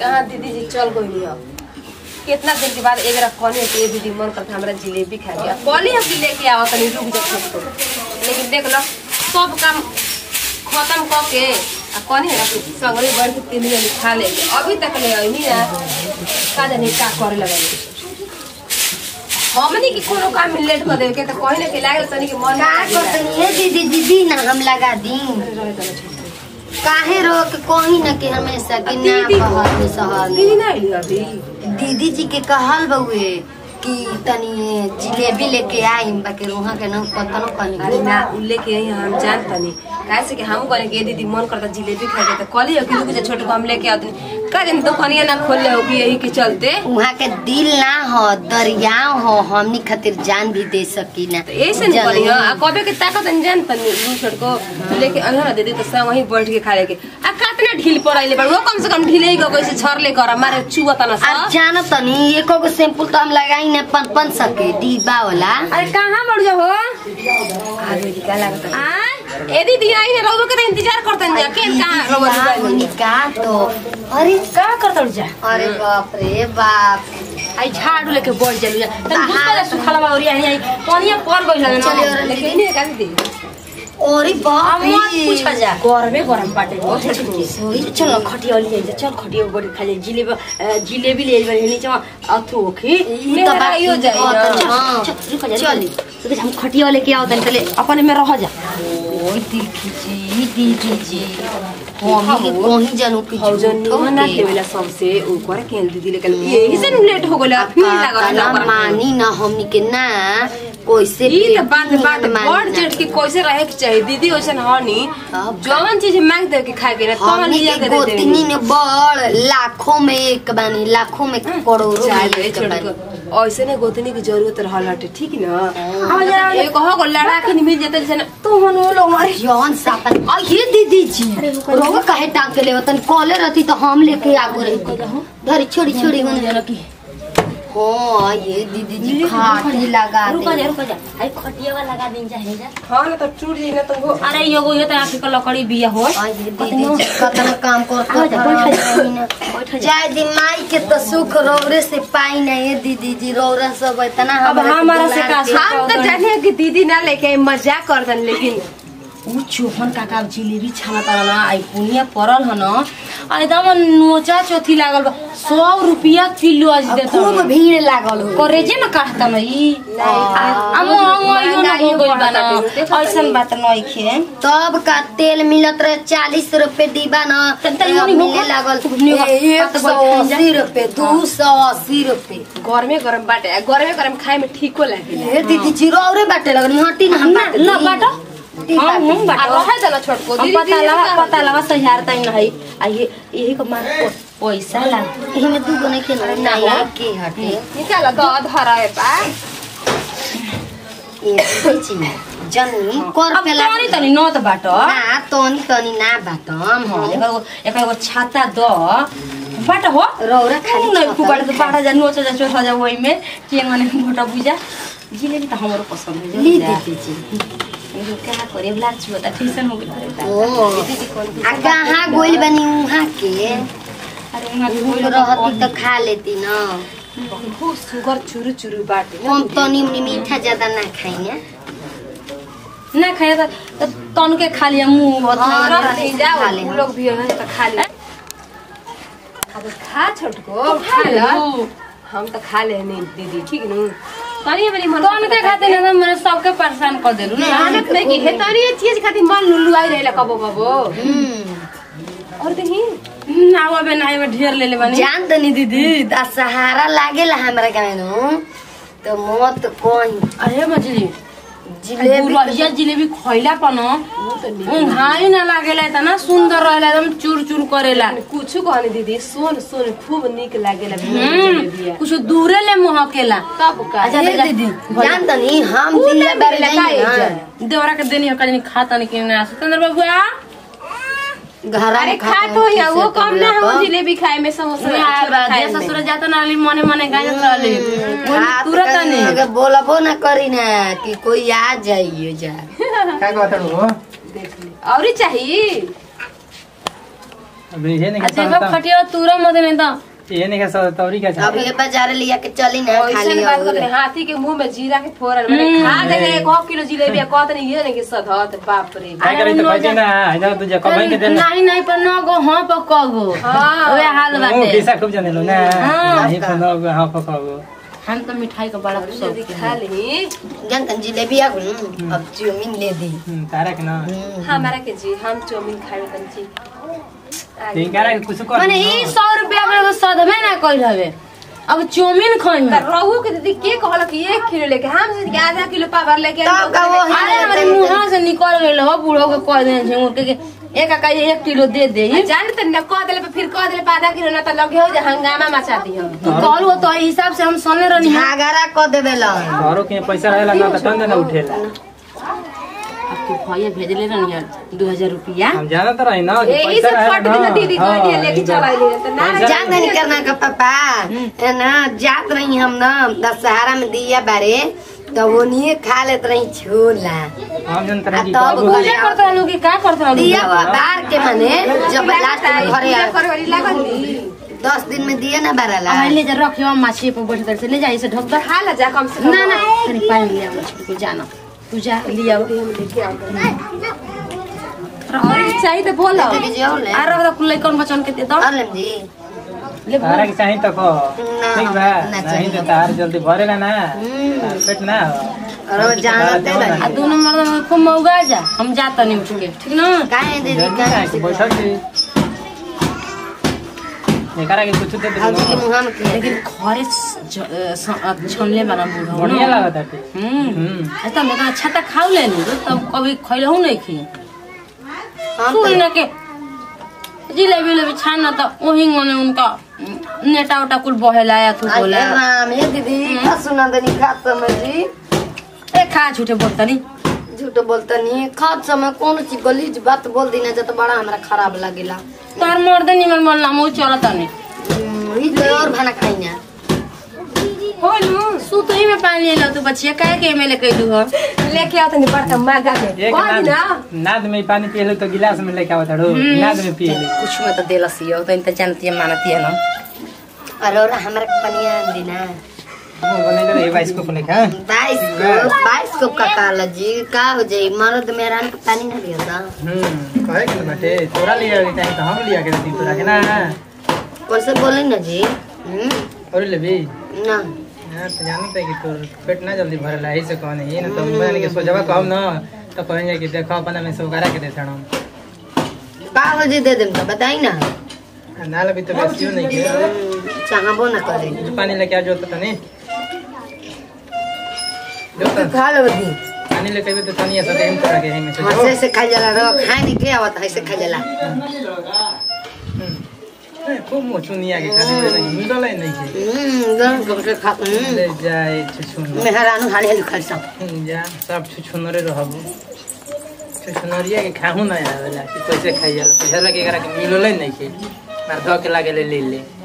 कहाँ दीदी जी चल गई अब कितना दिन के बाद एक बार कहनी कि ये दीदी मन करता हमरा जिलेबी खाए के कहली हम कि लेके आओ तनी रुक जा छोटको लेकिन देख लो सब काम खत्म क के आ कहनी है ना कि संगरे बढ़ के तीन दिन खा लेंगे अभी तक ले अइनी ना का जाने का करे लगल हमनी की कोनो काम में लेट कर देवे के त कहे ना कि लागल तनी के मन का करतनी है दीदी दीदी ना हम लगा दी काहे रोक कहीं ना कि हमेशा कि ना दीदी को- कहल में सहल दीदी ना आइली अभी दीदी जी के कहल बउए कि तनी जिलेबी लेके आई बाकी रोहा के ना पता न अरे कहीं ना उ लेके आई हम जान तनी काहे से कि हम कहले कि ये दीदी मन करता जिलेबी खाए के त कहली हो कि रुक जा छोटू को हम लेके आते का जाने दुकानिया ना खोल ले हो कि यही के चलते वहाँ के दिल ना हो दरियाव हो हमनी खातिर जान भी दे सकी ना तो ऐसे नहीं कहली हो आ कबे के ताकत नहीं जान तनी उ छोटको लेके अनहरा ना दीदी तो सब वहीं बैठ के खा लेके आ कातना ढील पड़ाइले बड़ वो कम से कम ढीले ही को कैसे छर ले कर मारे चुआ तना अब सा जान तनी एको गो सैंपल तो हम लगाई ना पन पन सके डिब्बा वाला अरे कहाँ बढ़ जा हो आगे का लागत आ ए दीदी आई है रोबो के तो इंतजार करतन जा के कहाँ रोबो का होनी का तो अरे का करतड़ जा अरे बाप रे बाप आई झाड़ू लेके बढ़ जालू जा तन हाँ। बुझता सुखला बा और आई आई पानिया पर गइल ना चलिए, और लेकिन दीदी। नहीं का दीदी अरे बाप अब मत रे पूछा जा गरमे गरम बाटे हो छोटकी सोई चल खटिया ले जा चल खटिया बड़ी खा ले जिलेबी अ, जिलेबी ले जा नीचे अथु ओखी ई त बात हो जाए हाँ, ना। तो हाँ। चल, रुक जा चली। चल हम खटिया लेके आओ तनी पहले अपने में रह जा ओए देखी जी दीदी जी मम्मी के कहीं जानू कि हौजन झूठो ना के। देवेला सबसे ऊपर के दीदी लेके यही से लेट हो गेला फिर का ना लगा मानी ना हमनी के ना कैसे ई त बात प्रेम बात मानी बड़ ना। जेठ के कैसे रहे के चाहिए दीदी वैसन हनी अब जवन चीज मांग दे के खाए के ना तवन हमनी लिया के के दे गोतनी देनी ने बड़ लाखों में एक बानी लाखों में करोड़ों में चाहे एक छोड़ बानी के ऐसे ने गोतनी की जरूरत रहल हटे ठीक ना हाँ। अब जरा एक हो गो लड़ा के मिल जेते जैसे ना तू मन वो लोग मारे जौन सापन ये दीदी जी रोग काहे टांग के ले तन कॉले रहती तो हम लेके आगो रही धरी छोड़ी छोड़ी गन जना की हाँ ये दीदी जी खाटी लगा रुको जा दे रुको जा अरे खटिया वाला लगा दिन चाहे जा हां ना तो टूट जाई ना तुमको अरे योगो ये तो आखिर का लकड़ी बिया हो आ ये दीदी जी कतना काम कर आ जा, बैठ बैठ जा जाय दी माई के तो सुख रौरे से पाई ना ये दीदी जी रौरा सब इतना अब हमरा के हमारा से दुलार का के- हम तो जाने कि दीदी ना लेके आई, मजाक कर दन लेकिन ऊ चोहन काका जिलेबी छाना तारा ना आई पुनिया परल ह न आ एकदम नोचा चोथी लागल बा सौ रुपया किलो आज अब देता खूब भीड़ लागल हो करेजे न काटता न ई आ महंगाइयो न हो गइल बा न ऐसन बात नहीं खे तब का तेल मिलत रहे चालीस रुपए डिब्बा न तब तक अब नहीं मिले होगा? लागल नहीं होगा। ए- एक बात सौ बैठ जा। अस्सी रुपए दू सौ अस्सी रुपए गरमे गरम बाटे गरमे गरम खाए में ठीको लागे ए दीदी जी रौरे बाटे लगल हटी ना हम ना बाटे ना दी। बाटो दी हम बाटे। हम आ बाटो रहे जना छोटको हम दीदी पता दीदी लगा का- पता लगा सहारता ही नहीं आ ये यही को मार पैसा ला एहिमे दू गो नहीं खेल ना या के हटे निकाल दो धरा है बा ए दीदी जी जनी कर अब पे तनी तनी नत बाटो ना तनी तनी ना बाटम हाँ, हम एकर एगो- एकर एगो छाता द बाटो हो रौरा खाली नहीं छाता फुबाट ही तो बाटा जा नोच जा चोट जा वही में के माने मोटा बुझा जिलेबी तो हमरो पसंद है ली जा। दीदी जी लेकिन क्या करे ब्लाक छुआ ता ट्यूशन हो गइल ओ आ कहाँ गोइल बनी उहाँ के अरे उहाँ के भूल कोई रहती तो खा लेती ना बहुत सुगर चुरु चुरु बाटे ना हम तनी उनी मीठा ज्यादा ना खाई ना ना खाए त त तन के खा लिया मुंह हाँ, बता रख तनी दे से खा जाओ ले उ हम। लोग भी है तो खा ले अब खा छोटको खा ले हम तो खा ले नहीं दीदी ठीक नु तनी बड़ी मन तन के खाते ना मैंने सबके परेशान कर देलू ना मेहनत नहीं की है तनी ये चीज खातिर मन लुलु आई रहेला कबो कबो हम्म। और देखी ना अबे ना में ढेर ले ले बनी जान तनी दीदी दा सहारा लागेला हमरा गाँव नु तो मत कोई अरे मछली जिलेबी बुरहिया जिलेबी खइला पन घाई ना लागेला इतना सुंदर रहेला एकदम चूर चूर करेला कुछ कहनी दीदी सोन सोन खूब निक लागेला हम्म, कुछ दूरे ले मुहकेला तब का अच्छा, ए जा- दीदी जान तनी हम उ दिल्ली ना बार मिलेला का जाई ना एजा? देवरा के देनी कहीं खाता नहीं कि ना सुंदर बाबुआ घर अरे खा तो या वो कम ना हो जिलेबी खाए में समोसा खाए में। ससुर जाता ना अली मने मने गाजत रहले तुरंत नहीं अगर बोलबो ना करी ना कि कोई आ जाइए जा काय कहता हो देख ले और ही चाहिए अभी ये नहीं आ खा देखो खटिया तुरम मत नहीं तो ये नहीं खा तौरी का अभी ये बाजार लिया के चली ना खा ऐसन लिया बात करते हाथी के मुंह में जीरा के फोरन मैंने खा देंगे एक हाफ किलो जिलेबी आ कहते नहीं ये नहीं कि सधत बाप रे काय करे तो कहते ना इधर तुझे कमाई के देना नहीं नहीं पर न गो हाँ पर कगो हाँ। ओए हाल मुंह बाटे किसा खूब जाने लो ना हाँ। नहीं तो ना हां पकाओ हम तो मिठाई का बड़ा जल्दी शौक खा ली जनतन जिलेबी आ गई अब चाउमीन ले दी तारा के ना हमारा के जी हम चाउमीन खाए तन जी तीन करा के कुछ कर माने ई सौ रुपया वाला तो सदमे ना कइल हवे अब चाउमीन खाई त रहू के दीदी के कहल कि एक किलो लेके हम सोचे कि आधा किलो पावर लेके तब का वो अरे हमारे मुंह से निकल गइल हो बूढ़ो के कह दे छै उनके के एक का एक किलो दे दे जान त न कह देले पे फिर कह देले पे आधा किलो ना त लगे हो जे हंगामा मचा दी हम कहलू तो ई हिसाब से हम सुनले रहनी घाघरा क देबे ला घरों के पैसा रहेला ना तो तंग ना उठेला अब तू भैया भेजले रहनी यार 2000 रुपया हम जानत रही ना कि यही पैसा से रहेला फट दिन ना। दीदी हाँ, गइली लेके चला ले त ना पैसा जान नहीं करना का पापा है ना जात रही हम ना दशहरा में दिया बारे तो वो नहीं खा लेत रही छोला हम जानत रही कि आ तब बाबू घरे पूजा करत रहलू कि का करत रहलू दिया हुआ बार के माने जब लास्ट में घरे आ करे वाली लागल नी दस दिन में दिया ना बारला अब ले जा रखियो माछी पर बैठ कर से ले जा इसे ढक दो खा ला जा कम से कम ना ना अरे पानी ले आओ मछली को जाना तू जा लिया हम लेके आओ और चाहिए तो बोलो लेके जाओ ले आ रह कुल कौन बचन के दे दो और लेम जी ले तारा के चाहिए तो खो ना, ठीक बा ना नहीं चाहिए। तो तार जल्दी भरेला ना हम्म। तार पेट ना और वो जानते आ रही दोनों मर्द में खूब मौगा जा हम जाता नहीं उठ के ठीक ना काहे दीदी जल्दी काहे ना कि बैठक की एकरा के कुछ दे दे हल्दी के मुंह में के लेकिन घरे ज- अ, स- अ, छनले वाला बूढ़ा बढ़िया लागत है हम्म हम्म ऐसा मैं कहा छाता खाऊ ले ली तब कभी खैलहू नहीं खी हम तू तो इन्हें के जिलेबी उलेबी छाना तो वही ने उनका नेटा उटा कुल बहेला या तू बोला अरे राम ये दीदी का सुना दनी खात समय जी ए खा झूठे बोलता नहीं झूठ बोलता नहीं खात समय कौन सी गलीज बात बोल दी ना जब बड़ा हमरा खराब लगेला तार मर्द निमन बोलना मुँह चलता नहीं हम्म, ई तो और खाना खाई ना होलू सू तो ही में पानी ले लो तू बच्चिया काहे के एमएलए कैलू हो लेके आओ तनी बड़का मागा के एक कह दी ना नाद नाद में पानी पिए लो तो गिलास में लेके आवत हड़ो नाद में पिए ले कुछ में तो देलस यो तो इनते जानती है मानती है ना और और हमरा के पनिया दी ना वो बने ले बाईस को फोन का बाईस को बाईस को का काला जी का हो जाई मर्द मेरा के पानी ना दिया था हम्म कहे के बाटे तोरा लिया के चाहिए तो हम लिया के दी तोरा के ना कैसे बोले ना जी हम्म, और लेबी ना यार तो जानते है कि तोर पेट ना जल्दी भरला है से कहने ही ना तो मैंने के सोचबा कहब ना तो कहेंगे कि देखो अपना में सोगारा के देथन हम का हो जी दे देम तो बताई ना नाल अभी तो बेसियो नहीं के हम्म, चाहबो ना करे जो पानी लेके आ जो तो तनी जो तो खा लो दी पानी लेके भी तो तनी ऐसा देम तोरा के है में से हाँ, से से खा जाला रो खाए नहीं के आवत है से खा जाला ए, खूब मोचुनिया के खाली बोले नहीं मिलल है नहीं के हम्म गरम गरम से खा हम्म ले जाए छुछुन मेहरानु हाले हाले खा सा जा सब छुछुनरे रहबो छुछुनरिया के खाहू ना आवेला कि कैसे खाई जाला पैसा लगे एकरा के मिलल है नहीं के मार धो के लागे ले ले ले